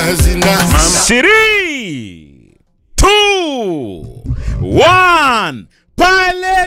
nazi nazi Three, two, one. Pale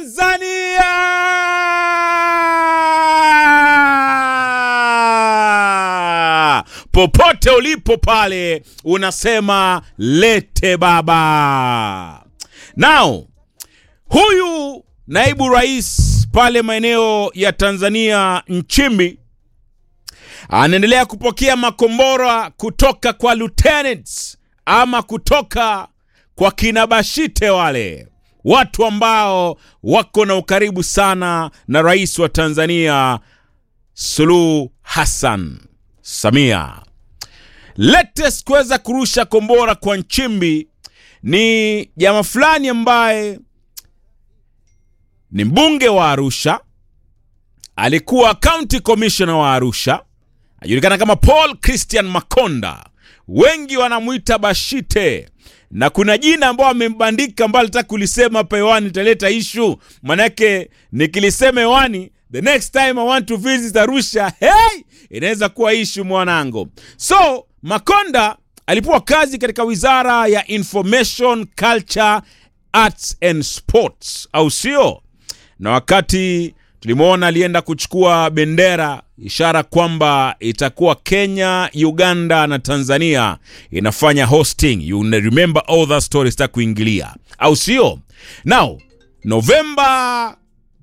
Tanzania, popote ulipo pale, unasema lete baba. Now huyu naibu rais pale maeneo ya Tanzania Nchimbi anaendelea kupokea makombora kutoka kwa lieutenants ama kutoka kwa kina Bashite wale watu ambao wako na ukaribu sana na rais wa Tanzania Suluhu Hassan Samia. Latest kuweza kurusha kombora kwa Nchimbi ni jamaa fulani ambaye ni mbunge wa Arusha, alikuwa county commissioner wa Arusha, anajulikana kama Paul Christian Makonda, wengi wanamwita Bashite, na kuna jina ambao amembandika ambao alitaka kulisema hapa hewani, italeta ishu, manake nikilisema hewani the next time I want to visit Arusha, hey, inaweza kuwa ishu mwanangu. So Makonda alipewa kazi katika wizara ya Information, Culture, Arts and Sports, au sio? na wakati tulimwona alienda kuchukua bendera, ishara kwamba itakuwa Kenya, Uganda na Tanzania inafanya hosting. You remember all that story, sita kuingilia, au sio? Now Novemba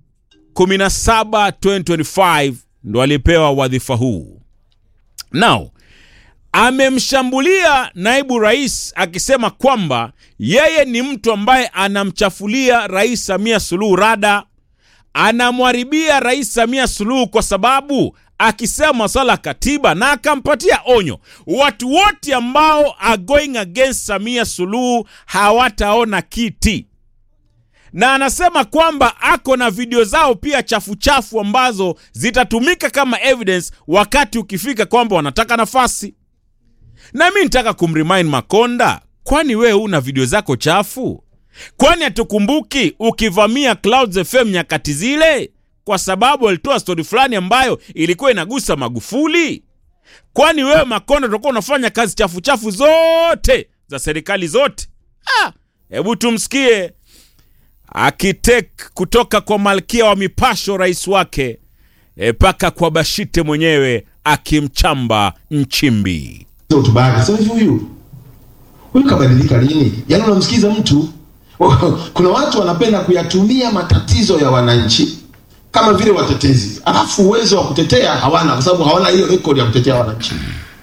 17, 2025 ndo alipewa wadhifa huu. Now amemshambulia naibu rais akisema kwamba yeye ni mtu ambaye anamchafulia Rais Samia Suluhu rada anamwharibia Rais Samia Suluhu kwa sababu akisema maswala ya katiba, na akampatia onyo, watu wote ambao are going against Samia Suluhu hawataona kiti, na anasema kwamba ako na video zao pia chafu chafu ambazo zitatumika kama evidence wakati ukifika kwamba wanataka nafasi. Na mi nitaka kumremind Makonda, kwani wewe una video zako chafu? Kwani hatukumbuki ukivamia Clouds FM nyakati zile kwa sababu alitoa stori fulani ambayo ilikuwa inagusa Magufuli? Kwani wewe Makonda utakuwa unafanya kazi chafu chafu zote za serikali zote? Ah, hebu tumsikie akitek kutoka kwa malkia wa mipasho rais wake mpaka kwa Bashite mwenyewe akimchamba Nchimbi. hotuba yake. Sasa hivi huyu huyu kabadilika lini? Yaani unamsikiza mtu kuna watu wanapenda kuyatumia matatizo ya wananchi kama vile watetezi, alafu uwezo wa kutetea hawana, kwa sababu hawana hiyo rekodi ya kutetea wananchi.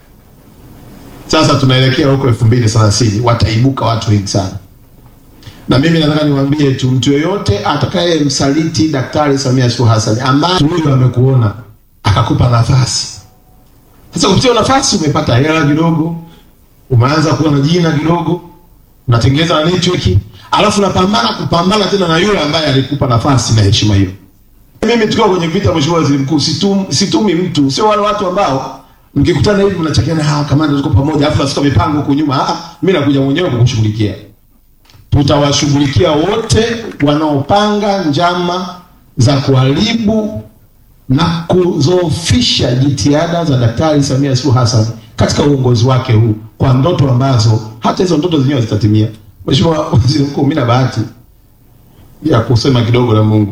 Sasa tunaelekea huko elfu mbili thelathini wataibuka watu wengi sana, na mimi nataka niwaambie tu, mtu yoyote atakaye msaliti Daktari Samia Suluhu Hassan ambaye huyu amekuona akakupa nafasi sasa kupitia nafasi umepata hela kidogo, umeanza kuwa na jina kidogo, unatengeneza na network, alafu unapambana kupambana tena na yule ambaye alikupa nafasi na heshima hiyo. Mimi tukiwa kwenye vita, Mheshimiwa Waziri Mkuu, situm, situmi mtu, sio wale watu ambao mkikutana hivi mnachakiana, ah, kamanda, tuko pamoja, alafu nasuka mipango huko nyuma. Ah, mimi nakuja mwenyewe kukushughulikia. Tutawashughulikia wote wanaopanga njama za kuharibu na kuzoofisha jitihada za Daktari Samia Suluhu Hassan katika uongozi wake huu kwa ndoto ambazo hata hizo ndoto zenyewe zitatimia. Mheshimiwa Waziri Mkuu, mimi na bahati ya kusema kidogo na Mungu,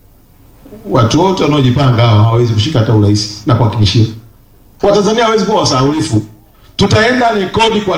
watu wote wanaojipanga hawa hawawezi kushika hata urais, na kuhakikishia Watanzania hawezi kuwa wasahaulifu. Tutaenda rekodi kwa